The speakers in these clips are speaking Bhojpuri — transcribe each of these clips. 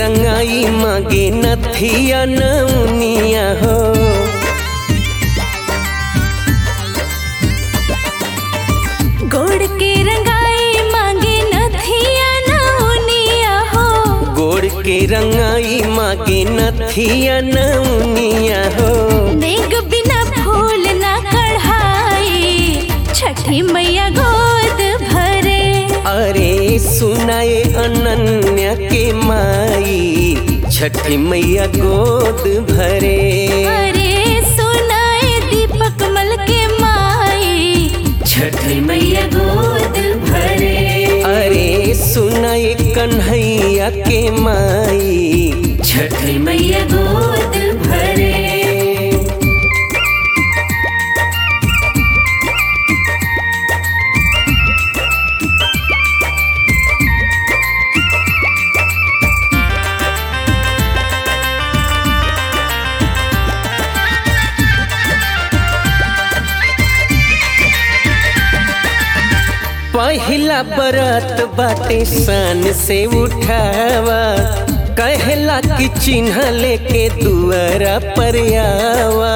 रंगाई मागे नथिया नौनिया हो गोड़ के रंगाई मांगे नथिया नौनिया हो गोड़ के रंगाई मागे नथिया नौनिया हो नेग बिना फूल ना कढ़ाई छठी मैया गोद भरे अरे सुनाए अनन्या के माई छठी मैया गोद भरे अरे सुनाए दीपक मल के माई छठी मैया गोद भरे अरे सुनाए कन्हैया के माई छठी मैया गोद भरे पहिला बरत बाटे सन से उठावा कहला कि चिन्ह लेके दुआरा पर आवा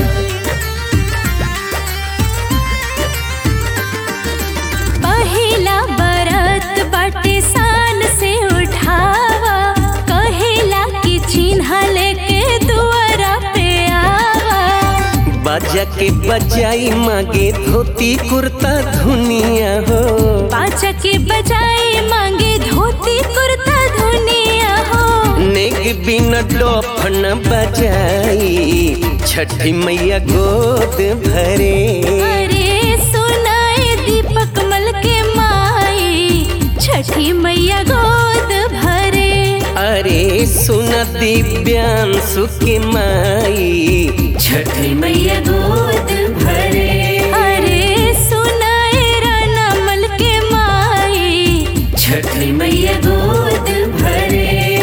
पहिला बरत बाटे सान से उठावा कहेला कि चिन्ह लेके दुआरा पे आवा बाजा के बजाई मागे धोती कुर्ता धुनिया हो पाचा के बजाए मांगे धोती कुर्ता धुनिया हो नेग बिन डोफन बजाई छठी मैया गोद भरे अरे सुनाए दीपक मल के माई छठी मैया गोद भरे अरे सुन दिव्यांशु के माई छठी मैया गोद भरे अरे सुनाए राना मल के माई छठी मैया गोद भरे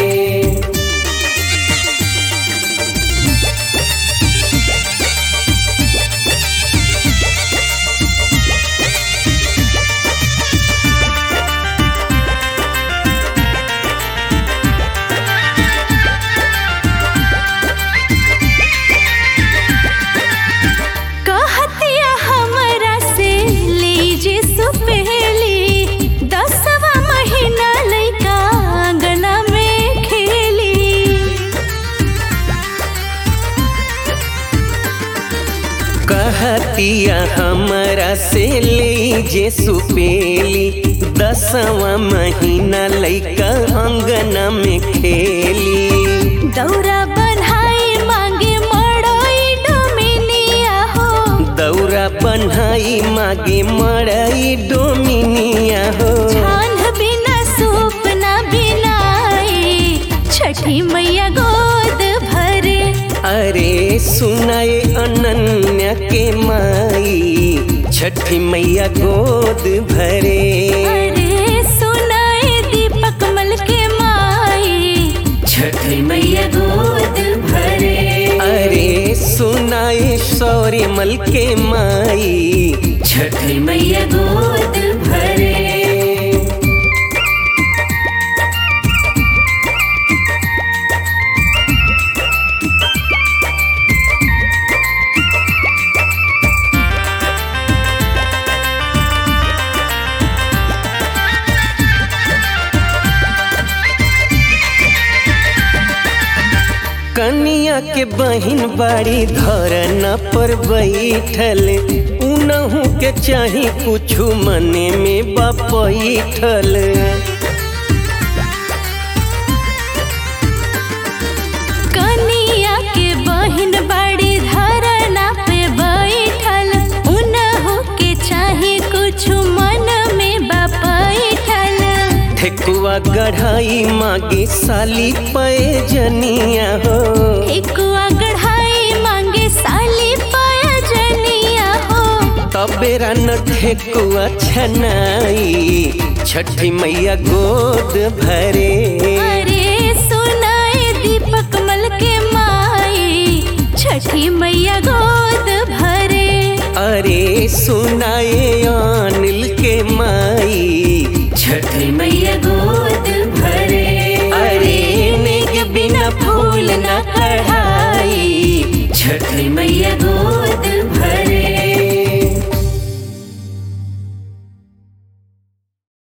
कहतिया हमरा से लीजे सुपेली दसवा महीना लइका आंगना में खेली कहतिया हमरा से ले जे सुपेली दसवा महीना लइका अंगना में खेली दौरा बन्हाई मांगे मड़ोई डोमिनिया हो दौरा बन्हाई मागे मड़ई डोमिनिया हो छान बिना सूप ना बिनाई छठी मैया गोद भरे अरे सुनाए अनन्या के माई छठी मैया गोद भरे अरे सुनाए दीपक मल के माई छठी मैया गोद भरे अरे सुनाए सौर्य मल के माई छठी मैया गोद भरे कनिया के बहिन बाड़ी धरना पर बैठल उनहू के चाही कुछ मने में बैठल कनिया के बहिन बड़ी धरना पे बैठल उनहु के चाहे कुछ मन में बैठल ठेकुआ गढ़ाई मागे साली पे जनिया हो ठेकुआ गढ़ाई मांगे साली पाया जनिया हो तबेरा न ठेकुआ छनाई छठी मैया गोद भरे अरे सुनाए दीपक मल के माई छठी मैया गोद भरे अरे सुनाए अनिल के माई छठी मैया गोद भरे अरे नेग फूल न कढ़ाई छठ मैया गो